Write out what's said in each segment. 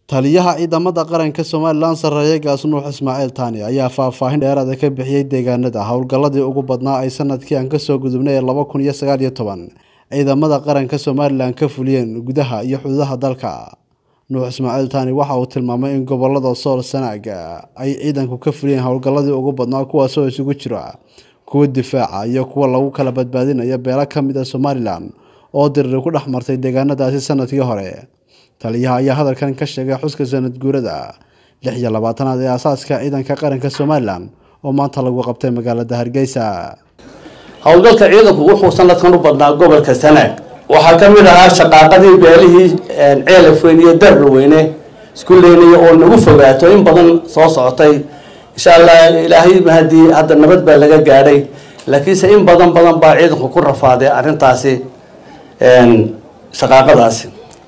taliyaha ciidamada qaranka somalilan sarreeye gaasnuux ismaaciil taani ayaa faahfaahin dheeraada ka bixiyey deegaanada howlgalladii ugu badnaa ay sanadkii aan kasoo gudubnay ee laba kun iyo sagaal iyo toban ciidamada qaranka somalilan ka fuliyeen gudaha iyo xuduudaha dalka nuux ismaaciil taani waxa uu tilmaamay in gobolada sool sanaaga ay ciidanku ka fuliyeen howlgalladii ugu badnaa kuwaasoo isugu jira kuwa difaaca iyo kuwa lagu kala badbaadinayo beelo ka mid a somalilan oo diriri ku dhex martay deegaanadaasi sanadkii hore taliyaha ayaa hadalkan ka sheegay xuska sanad guurada lix iyo labaatanaad ee aasaaska ciidanka qaranka somalilan oo maanta lagu qabtay magaalada hargeysa howlgalka ciidanku wuxuu sanadkan u badnaa gobolka sanaag waxaa ka mid ahaa shaqaaqadii beelihii ceelafweyn iyo darraweyne isku leynaya oo nagu fogaato in badan soo socotay insha allah ilaahay mahadii hadda nabad baa laga gaadhay laakiinse in badan badan baa ciidanku ku rafaaday arrintaasi shaqaaqadaasi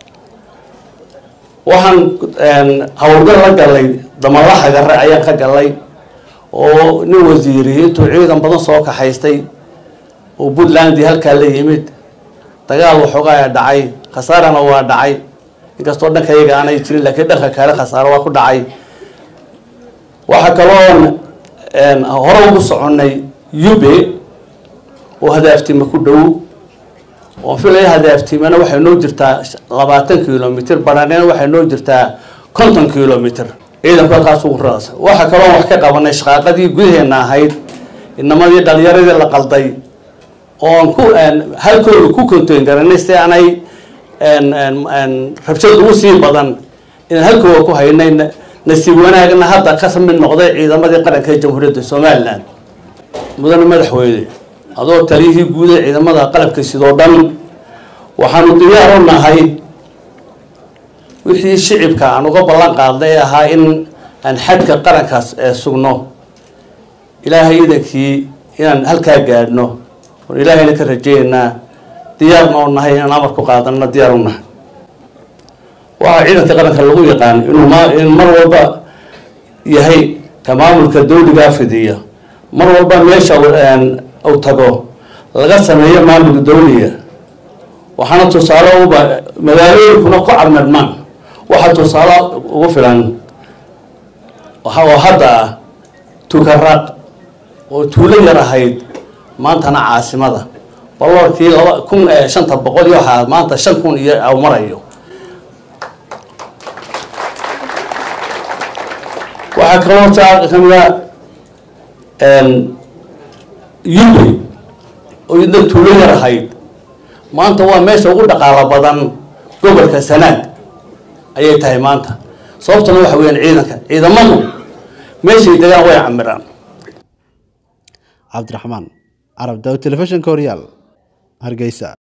waxaan howlgal la galay damalaha gare ayaan ka galay oo nin wasiiri intuu ciidan badan soo kaxaystay oo puntlandii halkaa la yimid dagaal waxoogaa dhacay khasaarana waa dhacay inkastoo dhanka iyaga aanay jirin laakiin dhanka kale khasaaro waa ku dhacay waxaa kaloon hore ugu soconay ube oo hadaaftima ku dhow oo filaya hadaaftimana waxay noo jirtaa labaatan kilomitr banaanena waxay noo jirtaa konton kilomitr ciidanku halkaas ugu raasa waxaa kaloo wax ka qabanay shaqaaqadii gudaheena ahayd inamadii dhalinyaradii la qalday oon ku halkooda ku kontoyn garanay si aanay rabshad ugu sii badan inaan halkooda ku haynay nasiib wanaagna hadda ka mid noqday ciidamadii qaranka ee jamhuuriyadda somalilan mudane madaxweyne adoo taliyihii guud ee ciidamada qalabka sidoo dhan waxaanu diyaar u nahay wixii shicibka aan uga ballan qaadnay ee ahaa in aan xadka qarankaas sugno ilaahay idankii inaan halkaa gaadhno oon ilaahayna ka rajeynaynaa diyaarna oo nahay inaan amar ku qaadanna diyaar u nahay waxaa ciidanka qaranka lagu yaqaan inuu in mar walba yahay ka maamulka dawligaa fidiya mar walba meesha uu tago laga sameeyo maamulka dawliga waxaana tusaale uba magaalooyinkuna ku carmadmaan waxaa tusaale ugu filan oo hadda ah tukaraaq oo tuulo yar ahayd maantana caasimada baloorkii laba kun shanta boqol iyo waxaa maanta shan kun iyo aw marayo waxaa kaloo taa kamida yube oo idna tuulo yar ahayd maanta waa meesha ugu dhaqaalo badan gobolka sanaag ayay tahay maanta sababtuna waxa weyaan ciidanka ciidamadu meeshay degaan way camiraan cabdiraxmaan carab daw telefishinka horyaal hargeysa